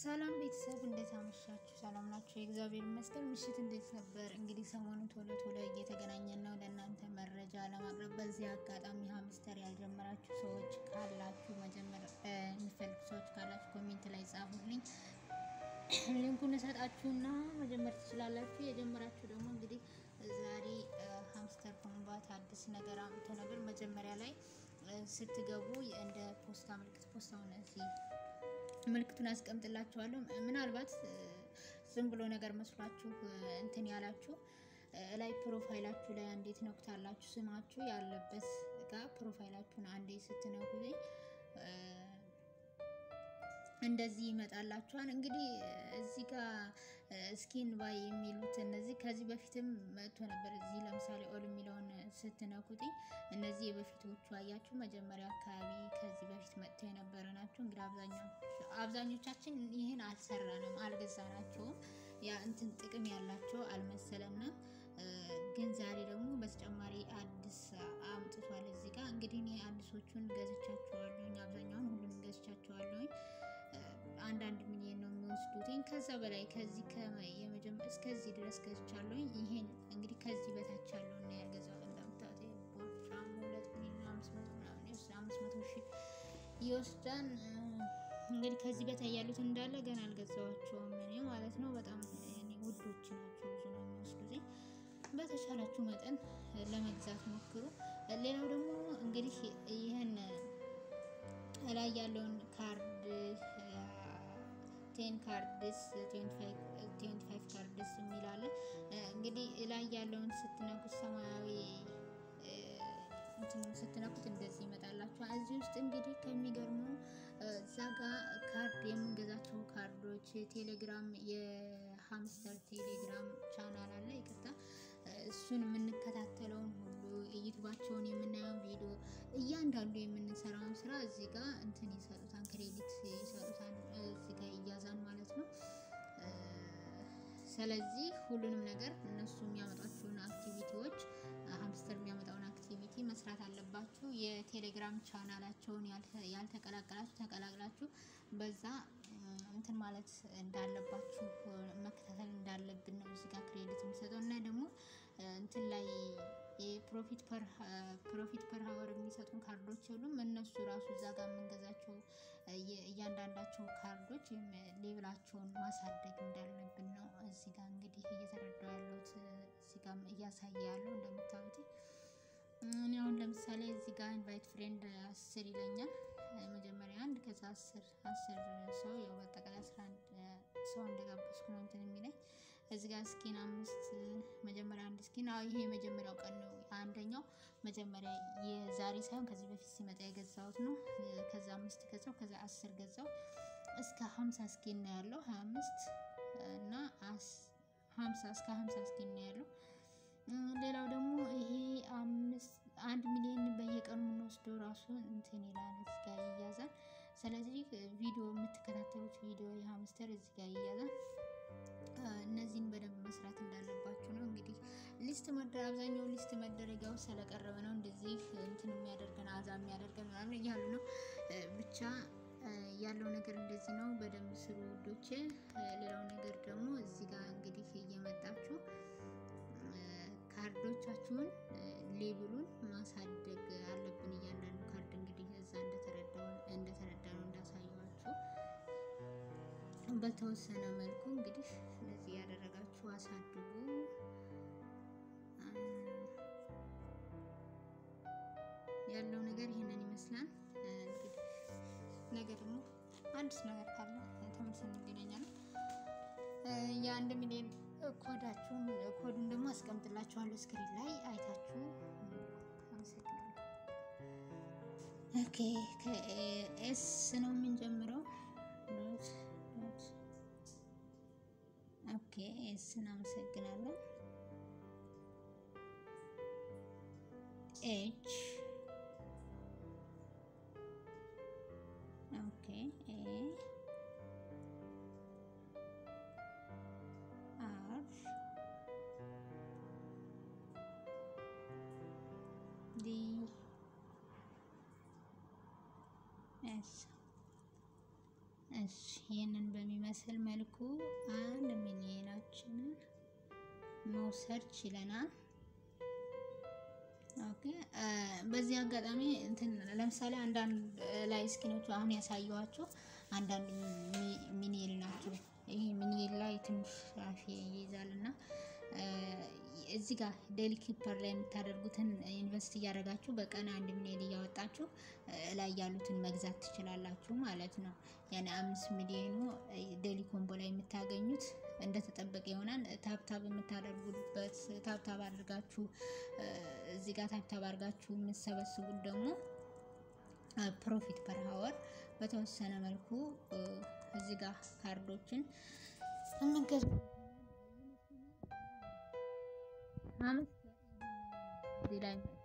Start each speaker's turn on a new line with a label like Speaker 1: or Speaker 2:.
Speaker 1: ሰላም ቤተሰብ እንዴት አመሻችሁ? ሰላም ናችሁ? የእግዚአብሔር ይመስገን። ምሽት እንዴት ነበር? እንግዲህ ሰሞኑን ቶሎ ቶሎ እየተገናኘን ነው ለእናንተ መረጃ ለማቅረብ። በዚህ አጋጣሚ ሀምስተር ያልጀመራችሁ ሰዎች ካላችሁ መጀመር የሚፈልጉ ሰዎች ካላችሁ ኮሜንት ላይ ጻፉልኝ፣ ሊንኩን እሰጣችሁና መጀመር ትችላላችሁ። የጀመራችሁ ደግሞ እንግዲህ ዛሬ ሀምስተር ኮምባት አዲስ ነገር አምጥቶ ነበር። መጀመሪያ ላይ ስትገቡ እንደ ፖስታ ምልክት ፖስታውን እዚህ ምልክቱን አስቀምጥላችኋለሁ። ምናልባት ዝም ብሎ ነገር መስሏችሁ እንትን ያላችሁ ላይ ፕሮፋይላችሁ ላይ አንዴ ትነኩታላችሁ። ስማችሁ ያለበት ጋር ፕሮፋይላችሁን አንዴ ስትነኩ እንደዚህ ይመጣላችኋል። እንግዲህ እዚህ ጋር ስኪን ባይ የሚሉት እነዚህ ከዚህ በፊትም መጥቶ ነበር። እዚህ ለምሳሌ ኦል የሚለውን ስትነኩት እነዚህ የበፊቶቹ አያችሁ፣ መጀመሪያ አካባቢ ከዚህ በፊት መጥተው የነበረ ናቸው። እንግዲህ አብዛኞቻችን ይህን አልሰራንም፣ አልገዛናቸውም። ያ እንትን ጥቅም ያላቸው አልመሰለንም። ግን ዛሬ ደግሞ በተጨማሪ አዲስ አምጥቷል። እዚህ ጋር እንግዲህ እኔ አዲሶቹን ገዝቻቸዋለሁኝ፣ አብዛኛውን ሁሉም ገዝቻቸዋለሁኝ። አንዳንድ ሚሊዮን ነው የሚወስዱትኝ። ከዛ በላይ ከዚህ እስከዚህ ድረስ ገዝቻለሁኝ። ይሄን እንግዲህ ከዚህ በታች ያለው እና ያልገዛው እንደምታዩት ቦርጫም ሁለት ሚሊዮን አምስት መቶ ምናምን ይወስዳል። አምስት መቶ ሺህ ይወስዳል። እንግዲህ ከዚህ በታይ ያሉት እንዳለ ገና አልገዛዋቸውም እኔ ማለት ነው። በጣም ውዶች ናቸው፣ ብዙ ነው የሚወስዱት። በተቻላችሁ መጠን ለመግዛት ሞክሩ። ሌላው ደግሞ እንግዲህ ይህን ላይ ያለውን ካርድ ቴን ካርድስ ቴንቲ ፋይቭ ካርድስ የሚላለ እንግዲህ ላይ ያለውን ስትነኩት ሰማያዊ ስትነኩት እንደዚህ ይመጣላችኋል። እዚህ ውስጥ እንግዲህ ከሚገርመው እዛ ጋ ካርድ የምንገዛቸው ካርዶች ቴሌግራም የሀምስተር ቴሌግራም ቻናል አለ። ይቅርታ እሱን የምንከታተለውን ሁሉ ዩቱባቸውን የምናየውን ቪዲዮ እያንዳንዱ የምንሰራውን ስራ እዚህ ጋር እንትን ይሰጡታል፣ ክሬዲት ይሰጡታል። እዚህ ጋር እያዛን ማለት ነው። ስለዚህ ሁሉንም ነገር እነሱ የሚያመጧቸውን አክቲቪቲዎች ሀምስተር የሚያመጣውን አክቲቪቲ መስራት አለባችሁ። የቴሌግራም ቻናላቸውን ያልተቀላቀላችሁ ተቀላቅላችሁ በዛ እንትን ማለት እንዳለባችሁ መከታተል እንዳለብን ነው እዚህ ጋር ክሬዲት የሚሰጠው እና ደግሞ እንትን ላይ የፕሮፊት ፐር ሀወር የሚሰጡን ካርዶች የሉም። እነሱ ራሱ እዛ ጋር የምንገዛቸው እያንዳንዳቸው ካርዶች ሌብላቸውን ማሳደግ እንዳለብን ነው እዚህ ጋር እንግዲህ እየተረዳው ያለሁት እዚህ ጋር እያሳየ ያለው እንደምታዩት እኔ አሁን ለምሳሌ እዚህ ጋር ኢንቫይት ፍሬንድ አስር ይለኛል። መጀመሪያ አንድ ከዛ አስር አስር ሰው ያው በአጠቃላይ አስራ አንድ ሰው እንደጋበዝኩ ነው እንትን የሚለኝ እዚህ ጋር ስኪን አምስት መጀመሪያ አንድ ስኪን ይሄ የመጀመሪያው ቀን ነው። አንደኛው መጀመሪያ የዛሬ ሳይሆን ከዚህ በፊት ሲመጣ የገዛሁት ነው። ከዛ አምስት ገዛው ከዛ አስር ገዛው እስከ ሀምሳ ስኪን ነው ያለው ሀያ አምስት እና ሀምሳ እስከ ሀምሳ ስኪን ነው ያለው። ሌላው ደግሞ ይሄ አንድ ሚሊዮን በየቀኑ የምንወስደው ራሱ እንትን ይላል እዚህ ጋር ይያዛል። ስለዚህ ቪዲዮ የምትከታተሉት ቪዲዮ የሀምስተር እዚህ ጋር ይያዛል። እነዚህን በደንብ መስራት እንዳለባችሁ ነው። እንግዲህ ሊስት መደረ አብዛኛው ሊስት መደረጊያው ስለቀረበ ነው እንደዚህ እንትን የሚያደርገን አዛ የሚያደርገን ምናምን እያሉ ነው። ብቻ ያለው ነገር እንደዚህ ነው። በደንብ ስሩ ውዶቼ። ሌላው ነገር ደግሞ እዚህ ጋር እንግዲህ እየመጣችሁ ካርዶቻችሁን ሌብሉን ማሳደግ አለብን። እያንዳንዱ ካርድ እንግዲህ እዛ እንደተረዳ ነው እንዳሳየዋችሁ በተወሰነ መልኩ እንግዲህ እንደዚህ ያደረጋችሁ አሳድጉ። ያለው ነገር ይህንን ይመስላል። እንግዲህ ነገ ደግሞ አዲስ ነገር ካለ ተመልሰን እንገናኛለን። የአንድ ሚሊዮን ኮዳችሁን ኮዱን ደግሞ አስቀምጥላችኋለሁ ስክሪን ላይ አይታችሁ አመሰግናለሁ። ኦኬ ከኤስ ነው የምንጀምረው። ኦኬ ኤስ እናመሰግናለን። ኤች ኦኬ ኤ አር ዲ ኤስ እሺ ይህንን በሚመስል መልኩ አንድ ሚሊዮናችንን መውሰድ ችለናል። ኦኬ በዚህ አጋጣሚ እንትን ለምሳሌ አንዳንድ ላይ ስኪኖቹ አሁን ያሳየኋቸው አንዳንድ ሚኒል ናቸው። ይሄ ሚኒል ላይ ትንሽ ራፊ ይይዛል እና እዚህ ጋር ዴሊ ኪፐር ላይ የምታደርጉትን ኢንቨስት እያደረጋችሁ በቀን አንድ ሚሊዮን እያወጣችሁ ላይ ያሉትን መግዛት ትችላላችሁ ማለት ነው። ያኔ አምስት ሚሊዮኑ ዴሊ ኮምቦ ላይ የምታገኙት እንደተጠበቀ ይሆናል። ታብታብ የምታደርጉበት ታብታብ አድርጋችሁ እዚህ ጋር ታብታብ አድርጋችሁ የምትሰበስቡት ደግሞ ፕሮፊት ፐር ሀወር በተወሰነ መልኩ እዚህ ጋር ካርዶችን የምንገዛ እዚህ ላይ